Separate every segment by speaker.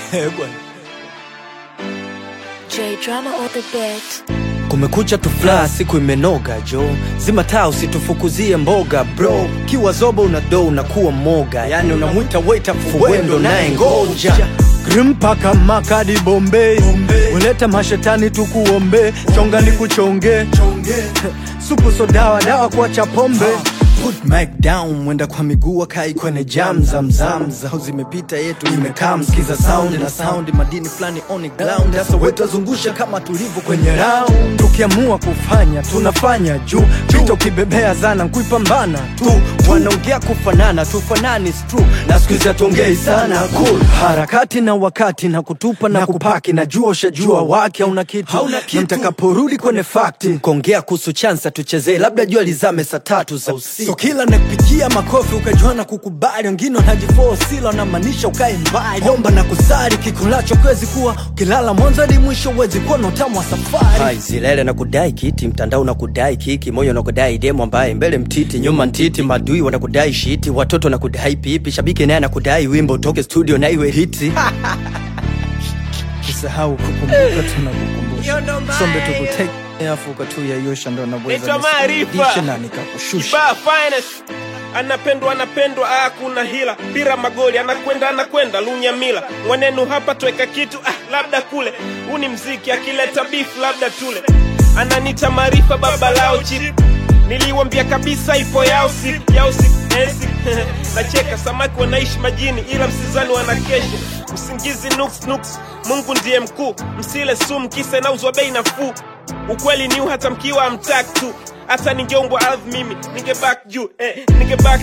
Speaker 1: Eh, bwana.
Speaker 2: J drama on the beat.
Speaker 1: kumekucha tufla siku imenoga jo zima taa usitufukuzie mboga bro kiwa zobo una do unakuwa moga yani unamwita waita fuwendo naye ngoja grimpaka makadi bombei uleta mashetani tukuombe chonga ni kuchonge supu so dawa dawa kuacha pombe Put mic down mwenda kwa miguu akai kwenye jam zamzam zao zimepita yetu imekaa msikiza sound na sound madini fulani on the ground sasa wetazungusha kama tulivyo kwenye round tukiamua kufanya tunafanya juu pita ukibebea zana kuipambana tu wanaongea kufanana tufanani is true na siku hizi hatuongei sana cool harakati na wakati na kutupa na kupaki najua ushajua wake hauna kitu na mtakaporudi kwenye fakti kuongea kuhusu chansa tuchezee labda jua lizame saa tatu za usiku so kila nakupigia makofi ukajua na kukubali wengine wanajifosila wanamaanisha ukae mbali omba na kusari kikulacho kwezi kuwa ukilala mwanzo hadi mwisho uwezi kuwa na utamu wa safari Hai, zilele na kudai kiti mtandao na kudai kiki moyo na kudai demo ambaye mbele mtiti nyuma ntiti madui wanakudai shiti watoto na kudai pipi shabiki naye anakudai wimbo utoke studio na iwe hiti
Speaker 3: usahau kukumbuka tunakukumbusha sombe tukuteke afuka tu ya yosha ndo
Speaker 4: Naitwa
Speaker 3: naweza
Speaker 4: Maarifa.
Speaker 3: nisidishe na nikakushusha
Speaker 4: Kibaa finest anapendwa anapendwa, ah, kuna hila pira magoli anakwenda anakwenda lunyamila mwenenu hapa tweka kitu ah, labda kule huu ni mziki akileta beef labda tule ananita maarifa baba lao chip niliwambia kabisa ipo yao siku yao siku eh, siku. nacheka samaki wanaishi majini ila msizani wanakesha usingizi nuks nuks mungu ndiye mkuu msile sumu kisa inauzwa bei nafuu ukweli ni hata mkiwa amtak tu hata ningeombwa ardhi mimi ningebak juu eh, ningebak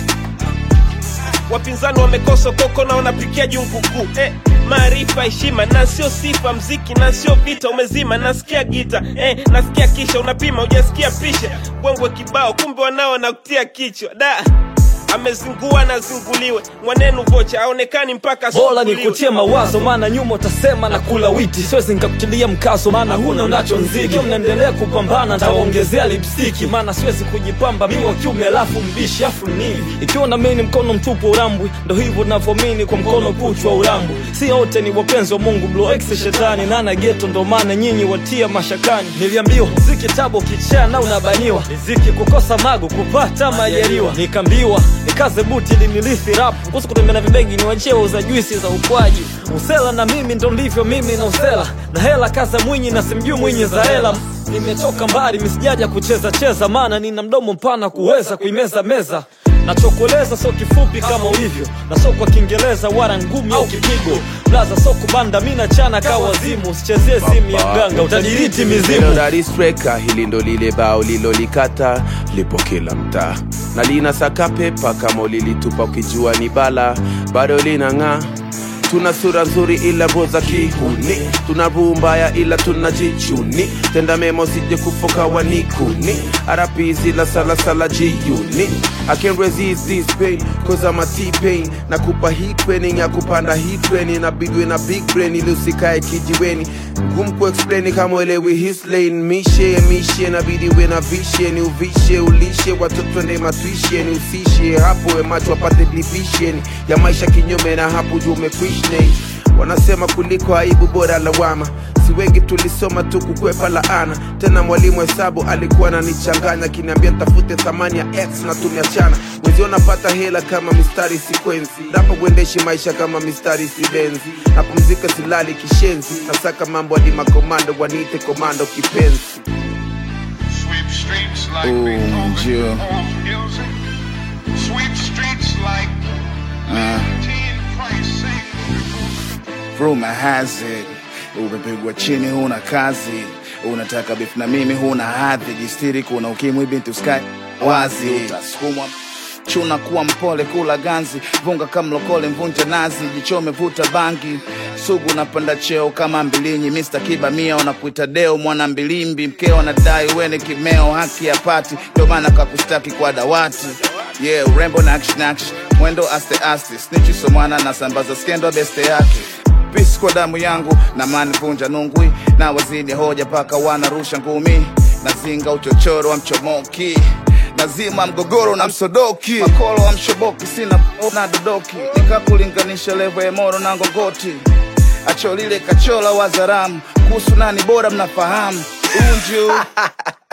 Speaker 4: wapinzani wamekosa koko na wanapikia junguku eh, maarifa heshima na sio sifa mziki na sio vita umezima nasikia gita eh, nasikia kisha unapima ujasikia pisha bwengwe kibao kumbe wanao nakutia kichwa da amezingua na zinguliwe mwanenu vocha aonekani mpaka
Speaker 5: bora
Speaker 4: asubuliwe.
Speaker 5: nikutie mawazo maana nyuma utasema na kula witi siwezi nikakutilia mkazo maana huna unacho nziki mnaendelea kupambana ntawaongezea lipstiki maana siwezi kujipamba mi wa kiume alafu mbishi afu nini ikiwa na mini mkono mtupu urambwi ndo hivyo navyomini kwa mkono kuchwa urambwi si wote ni wapenzi wa mungu blo ex shetani nana geto ndo maana nyinyi watia mashakani niliambiwa ziki tabo kichaa na unabaniwa riziki kukosa mago kupata majaliwa nikaambiwa nikaze buti ili nilithi rap kuhusu kutembea na vibegi niwachie wauza juisi za ukwaji usela na mimi ndo ndivyo mimi na usela na hela kaza mwinyi na simjui mwinyi za hela nimetoka mbali misijaja kucheza cheza maana nina mdomo mpana kuweza kuimeza meza nachokueleza sio kifupi kama ulivyo na sio kwa kiingereza wala ngumi au kipigo blaza sio kubanda mi nachana ka wazimu usichezie simu ya mganga utadiriti mizimu
Speaker 6: melodaristreka hili ndo lile bao lilolikata lipo kila mtaa na lina saka pepa kama ulilitupa ukijua ni bala bado linang'aa tuna sura nzuri ila roho za kihuni tuna roho mbaya ila tunajichuni tenda mema usije kufoka wanikuni arapizi la salasala jiuni I can't resist this pain cause I'm a T-pain nakupa hii training ya kupanda hii training inabidi na big brain ili usikae kijiweni ngumu kuexplain kama elewi his lane mishe mishe nabidi we na vishe ni uvishe ulishe watoto nde matwishe ni usishe hapo we macho wapate division ya maisha kinyume na hapo juu umekwishne wanasema kuliko aibu bora lawama si wengi tulisoma tu kukwepa laana tena mwalimu hesabu alikuwa ananichanganya akiniambia tafute thamani ya x na tumeachana wezi wanapata hela kama mistari sikwenzi rapa kuendeshi maisha kama mistari sibenzi napumzika silali kishenzi nasaka mambo hadi makomando waniite komando kipenzi
Speaker 7: Sweep streets like
Speaker 8: Ooh,
Speaker 7: Beethoven
Speaker 8: Jill.
Speaker 7: composed music. Sweep streets like Leontine Price sings.
Speaker 8: Rumor has it umepigwa chini, huna kazi, unataka beef na mimi, huna hadhi, jistiri, kuna ukimwi, binti uskai wazi, utasukumwa chuna kuwa mpole, kula ganzi, vunga kama mlokole, mvunja nazi, jichome, vuta bangi, sugu napanda cheo kama mbilinyi, Mr. Kiba mia wanakuita deo, mwana mbilimbi, mkeo anadai wene kimeo, haki ya pati, ndio maana kakustaki kwa dawati yeah, urembo na action action, mwendo aste aste, snitchi so mwana na sambaza skendo beste yake pisi kwa damu yangu na mani vunja nungwi na wazidi hoja paka wanarusha ngumi nazinga uchochoro wa mchomoki nazima mgogoro na msodoki makolo wa mshoboki sina na dodoki nikakulinganisha levo ya moro na ngongoti macho lile kachola wazaramu kuhusu nani bora mnafahamu unju